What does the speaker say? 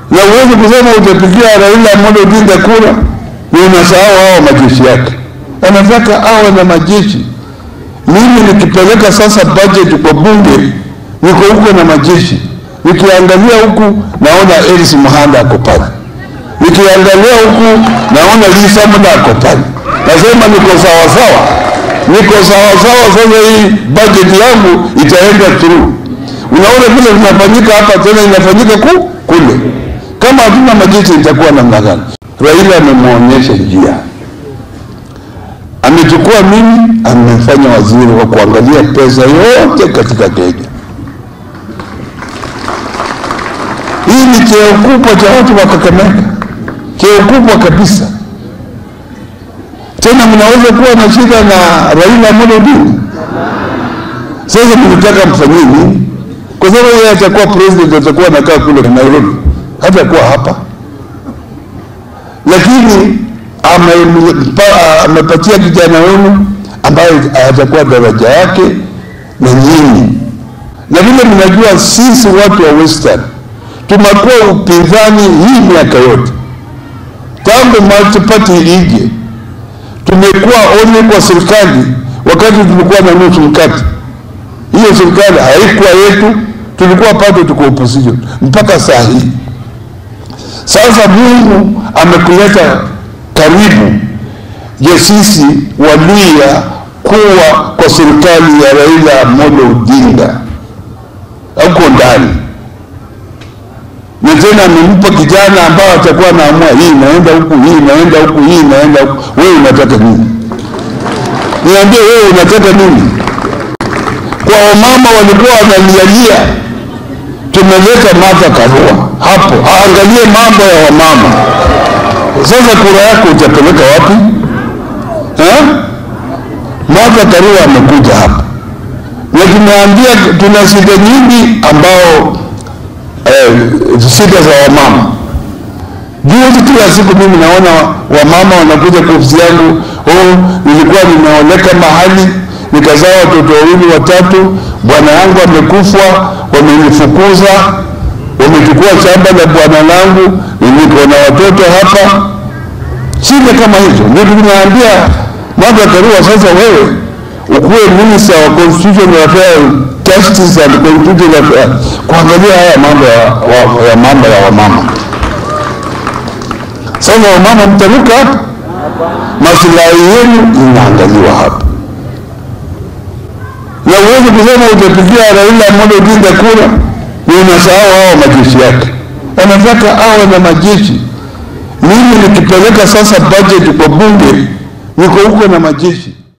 na uwezi kusema utapigia Raila Amolo Odinga kura ni unasahau hao majeshi yake. Anataka awe na majeshi. Mimi nikipeleka sasa budget kwa bunge, niko huko na majeshi, nikiangalia huku naona Elsi Muhanda ako pale, nikiangalia huku naona Lisa Muda ako pale, nasema niko sawa sawa, niko sawa sawa. Sasa hii budget yangu itaenda through. Unaona vile vinafanyika hapa, tena inafanyika ku kule. Kama hatuna majeshi itakuwa namna gani? Raila amemwonyesha njia, amechukua mimi, amefanya waziri wa kuangalia pesa yote katika Kenya. Hii ni cheo kubwa cha watu wa Kakamega, cheo kubwa kabisa. Tena mnaweza kuwa na shida na Raila Amolo Odinga. Sasa mnataka mfanyie nini? Kwa sababu yeye atakuwa president, atakuwa anakaa kule Nairobi, hatakuwa hapa lakini amempa- amepatia kijana wenu ambaye atakuwa daraja yake na nyinyi. Na vile mnajua, sisi watu wa Western tumekuwa upinzani hii miaka yote tangu multi party ije, tumekuwa onye kwa serikali wakati tulikuwa na nusu mkate. Hiyo serikali haikuwa yetu, tulikuwa bado tuko opposition mpaka saa hii. Sasa Mungu amekuleta karibu ya sisi Waluhya kuwa kwa serikali ya Raila Amolo Odinga huko ndani, na tena amempa kijana ambao atakuwa anaamua hii inaenda huku, hii inaenda huku, hii inaenda huku. Wewe unataka nini? Niambie wewe unataka nini? Kwa wamama walikuwa wanalialia tumeleta Martha Karua hapo aangalie mambo ya wamama. Sasa kura yako utapeleka wapi eh? Martha Karua amekuja hapa na tumeambia tuna shida nyingi ambao eh, shida za wamama. Juzi kila siku mimi naona wamama wanakuja kwa ofisi yangu, oh, nilikuwa nimeoleka mahali nikazaa watoto wawili watatu, bwana yangu amekufa, wamenifukuza, wamechukua shamba la bwana langu, niko na watoto hapa. Shida kama hizo ndio tunaambia Martha Karua, sasa wewe ukuwe minister wa constitutional affairs, justice and constitutional affairs, kuangalia haya mambo ya, wa, ya mambo ya wamama. Sasa wamama mtaruka hapa, maslahi yenu inaangaliwa hapa na uwezi kusema utapigia Raila Amolo Odinga kura ni unasahau hao majeshi yake. Anataka awe na majeshi. Mimi nikipeleka sasa budget kwa bunge, niko huko na majeshi.